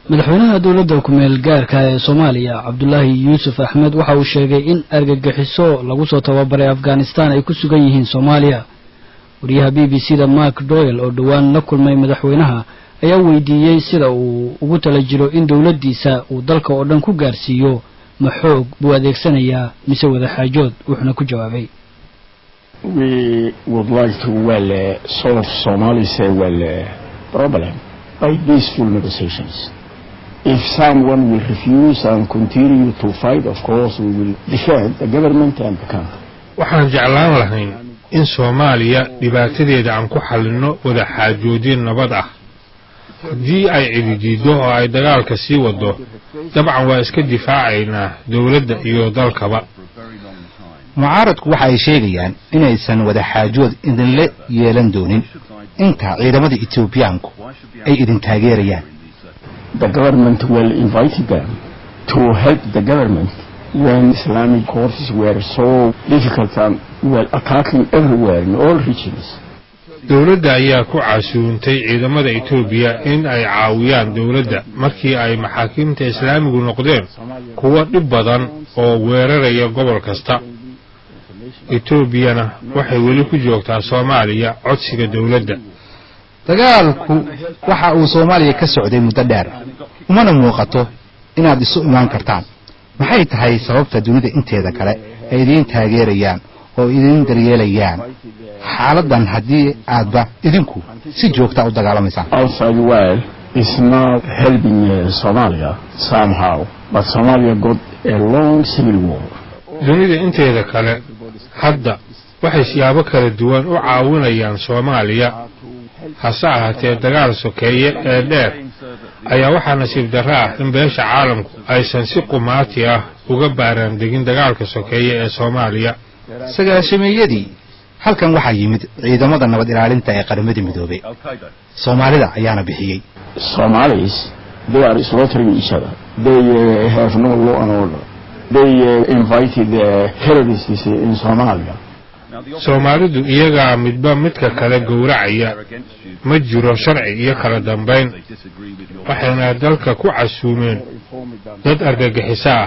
madaxweynaha dowladda ku-meel gaarka ee soomaaliya cabdulaahi yuusuf axmed waxa uu sheegay in argagixiso lagu soo tababaray afghanistan ay ku sugan yihiin soomaaliya wariyaha b b c da mark doyle oo dhowaan la kulmay madaxweynaha ayaa weydiiyey sida uu ugu tala jiro in dowladdiisa uu dalka oo dhan ku gaarsiiyo ma xoog buu adeegsanayaa mise wadaxaajood wuxuuna ku jawaabay we would like to well uh, solve Somali's uh, well uh, problem by peaceful negotiations. If someone will refuse and continue to fight, of course we will defend the government and the country. waxaan jeclaan lahayn in soomaaliya dhibaatadeeda aan ku xallinno wada xaajoodin nabad ah haddii ay cididiiddo oo ay dagaalka sii waddo dabcan waa iska difaacaynaa dowladda iyo dalkaba mucaaradku waxa ay sheegayaan inaysan wadaxaajood idinla yeelan doonin inta ciidamada etoobiyaanku ay idin taageerayaan The government will invite them to help the government when Islamic forces were so difficult and were attacking everywhere in all regions. dowladda ayaa ku casuuntay ciidamada etoobiya in ay caawiyaan dowladda markii ay maxaakiimta islaamigu noqdeen kuwo dhib badan oo weeraraya gobol kasta etoobiyana waxay weli ku joogtaa soomaaliya codsiga dowladda dagaalku waxa uu soomaaliya ka socday muddo dheer umana muuqato inaad isu imaan kartaan maxay tahay sababta dunida inteeda kale ay idiin taageerayaan oo idiin daryeelayaan xaaladdan haddii aadba idinku si joogta u dagaalamaysaan Outside world is not helping uh, Somalia somehow, but Somalia got a long civil war. dunida inteeda kale hadda waxay siyaabo kala duwan u caawinayaan soomaaliya hase ahaatee dagaal sokeeye ee dheer ayaa waxaa nasiib darro ah in beesha caalamku aysan si qumaati ah uga baaraandegin dagaalka sokeeye ee soomaaliya sagaashameeyadii halkan waxaa yimid ciidamada nabad ilaalinta ee qaramada midoobay soomaalida ayaana bixiyey Somalis, they are slaughtering each other. They uh, have no law and order. They uh, invited the terrorists in Somalia. soomaalidu iyagaa midba midka kale gowracaya ma jiro sharci iyo kala dambayn waxayna dalka ku casuumeen dad argagixiso ah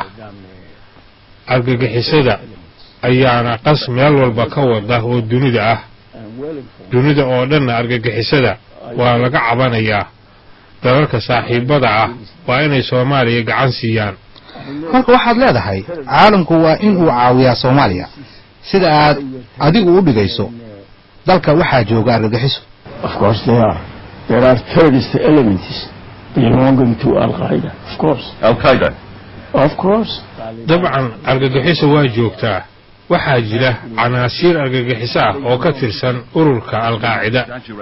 argagixisada ayaana qas meel walba ka wada oo dunida ah dunida oo dhanna argagixisada waa laga cabanayaa dalalka saaxiibada ah waa inay soomaaliya gacan siiyaan marka waxaad leedahay caalamku waa in uu caawiyaa soomaaliya sida aad adigu u dhigayso dalka waxaa jooga argagixiso Of course they are. There are terrorist elements belonging to Al Qaeda. Of course. Al Qaeda. Of course. dabcan argagixiso waa joogtaa waxaa jira canaasiir argagixiso ah oo ka tirsan ururka alqaacida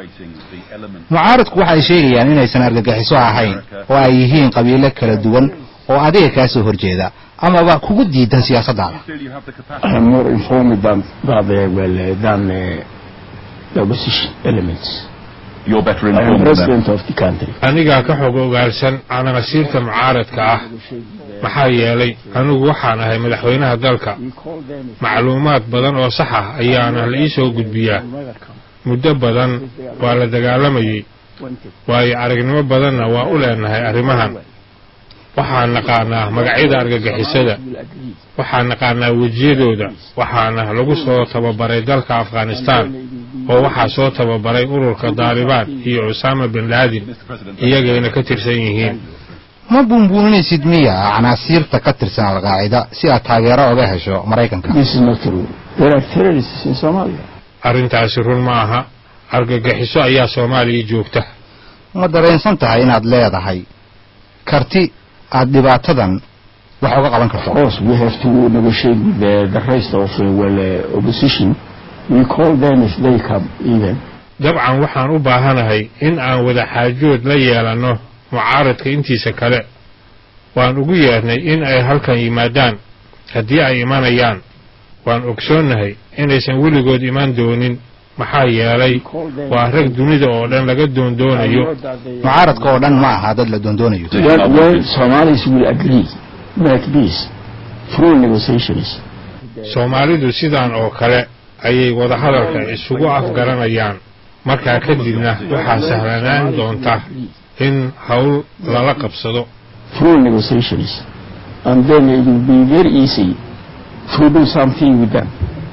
mucaaradku waxa ay sheegayaan inaysan argagixiso ahayn oo ay yihiin qabiilo kala duwan oo adiga kaa soo horjeeda amaba kugu diidan siyaasaddaada I am more informed than, than, the, well, uh, than uh, the opposition elements. You're better I am informed than president of the country. anigaa ka xog ogaalsan canaasiirta mucaaradka ah maxaa yeelay anigu waxaan ahay madaxweynaha dalka macluumaad badan oo sax ah ayaana la ii soo gudbiyaa muddo badan waa la dagaalamayey waayo aragnimo badanna waa u leenahay arrimahan waxaan naqaanaa magacyada argagixisada waxaan naqaanaa wejiyadooda waxaana lagu soo tababaray dalka afghanistan oo waxaa soo tababaray ururka daalibaan iyo cusaama bin laadin iyagayna ka tirsan yihiin ma buunbuuninaysid miya canaasiirta ka tirsan alqaacida si aad taageero oga hesho maraykanka This is not true. There are terrorists in Somalia. arrintaasi run ma aha argagixiso ayaa soomaaliya joogta ma dareensan tahay inaad leedahay karti aad dhibaatadan wax uga qaban Of karto course, we have to negotiate with the, the rest of uh, well, uh, opposition. We call them if they come even. dabcan waxaan u baahanahay in aan wada xaajood la yeelanno mucaaradka intiisa kale waan ugu yeernay in ay halkan yimaadaan haddii ay imanayaan waan ogsoonnahay inaysan weligood iman doonin maxaa yeelay waa rag dunida oo dhan laga doondoonayo mucaaradka oo dhan ma aha dad la doondoonayo When, when Somalis will agree, make peace through negotiations, soomaalidu sidaan oo kale ayay wadahadalka isugu afgaranayaan markaa kadibna waxaa sahlanaan doonta in howl lala qabsado through negotiations and then it will be very easy to do something with them.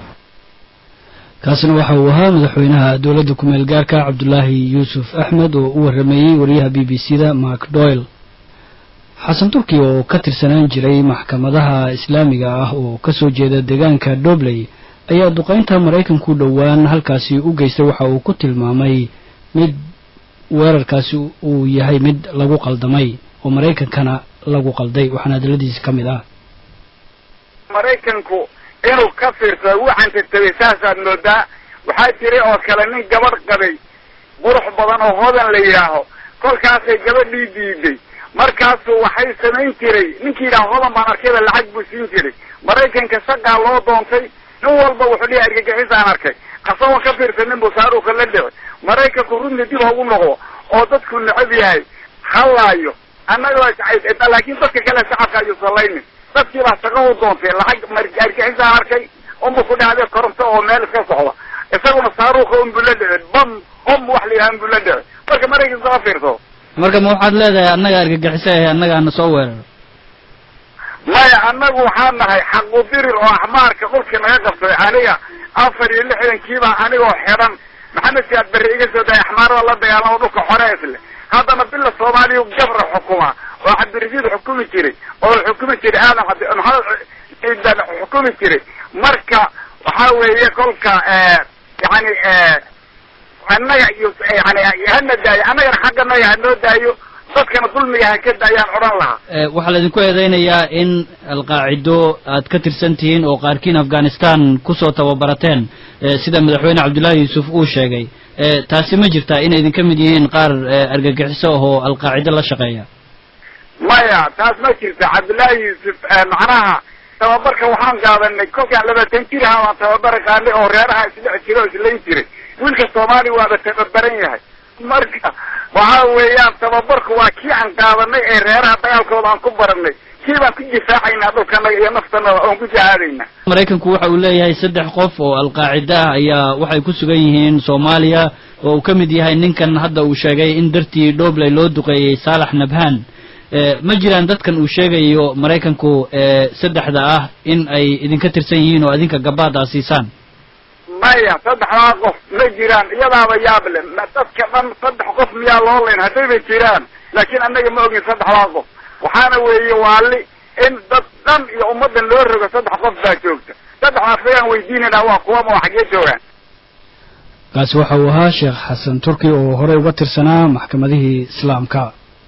kaasina waxa uu ahaa madaxweynaha dowladda kumeel gaarka cabdulaahi yuusuf axmed oo u warrameeyey wariyaha b b c da mark doyle xasan turki oo ka tirsanaan jiray maxkamadaha islaamiga ah oo ka soo jeeda deegaanka dobley ayaa duqaynta maraykanku dhowaan halkaasi u geystay waxa uu ku tilmaamay mid weerarkaasi uu yahay mid lagu qaldamay oo maraykankana lagu qalday waxaana hadaladiisi ka mid ah maraykanku inuu ka fiirsado waxaan tirtabay saasaad moodaa waxaa jiray oo kale nin gabadh qabay qurux badan oo hodan la yidhaaho kolkaasay gabadhii diiday markaasu waxay samayn jiray ninkii yidhaha hodan baan arkayba lacag buu siin jiray maraykanka shaqaa loo doontay nin walba wuxuu dhihi argagixisaan arkay asagoo ka fiirsanin buu saaruuka la dhici maraykanku runtii dib hagu noqdo oo dadku necab yahay hallaayo annaga laakiin dadka kale shacabka ayuu salaynin dadkii baa shaqo u doontay lacag argixisaan arkay unbu ku dhacday koronto oo meel iska socda isaguna saaruuka unbuu la dhici bam bom wax la yidhaha unbuu la dhici marka maraykanku ka fiirsado marka ma waxaad leedahay annaga argagixiso ahe annagaana soo weeraro maya annagu waxaan nahay xaqudirir oo axmaarka dhulkii naga qabsaday aniga afar iyo lixdankiibaa anigoo xidhan maxamed siyaad berri iga soo dahay axmaarada la dagaalamo dhulka xorees leh haddana bila soomaaliya gabra xukuma oo cabdirasiid xukumi jiray oo xukumi jiray aadan cabdi maxamed xukumi jiray marka waxa weeye kolka yani annaga iyo yani hana daayo annagana xagganaga hanoo daayo dadkana dulmiga ha ka daayaan odhan lahaa waxaa laydinku eedeynayaa in alqaacido aad ka tirsan tihiin oo qaarkiin afghanistan kusoo tababarateen sida madaxweyne cabdullaahi yuusuf uu sheegay taasi ma jirtaa inay idinka mid yihiin qaar argagixiso ahoo alqaacido la shaqeeya maya taas ma jirta cabdullaahi yuusuf macnaha tababarka waxaan qaadanay kolkaan labaatan jir ahaa waan tababara qaanay oo reeraha isdhex jira oo islayn jiray wiilka soomaaliya waaba tababaran yahay marka waxa weeyaan tababarku waa kii aan qaadanay ee reeraha dagaalkooda aan ku baranay kii baan ku difaacaynaa dhulkanaga iyo naftanada oon ku jihaadaynaa maraykanku waxa uu leeyahay saddex qof oo alqaacida ah ayaa waxay ku sugan yihiin soomaaliya oo uu ka mid yahay ninkan hadda uu sheegay in dartii dhobley loo duqeeyey saalax nabhaan ma jiraan dadkan uu sheegayo maraykanku saddexda ah in ay idinka tirsan yihiin oo idinka gabaad aa siisaan maya saddexdaa qof ma jiraan iyadaaba yaable dadka dhan saddex qof miyaa loo layn haddayba jiraan laakiin annaga ma ogin saddexdaa qof waxaana weeye waali in dad dhan iyo ummaddan loo rogo saddex qof baa joogta saddexdaas ayaan weydiinayna waa kuwama oo xaggee joogaan kaasi waxa uu ahaa sheekh xasan turki oo horey uga tirsanaa maxkamadihii islaamka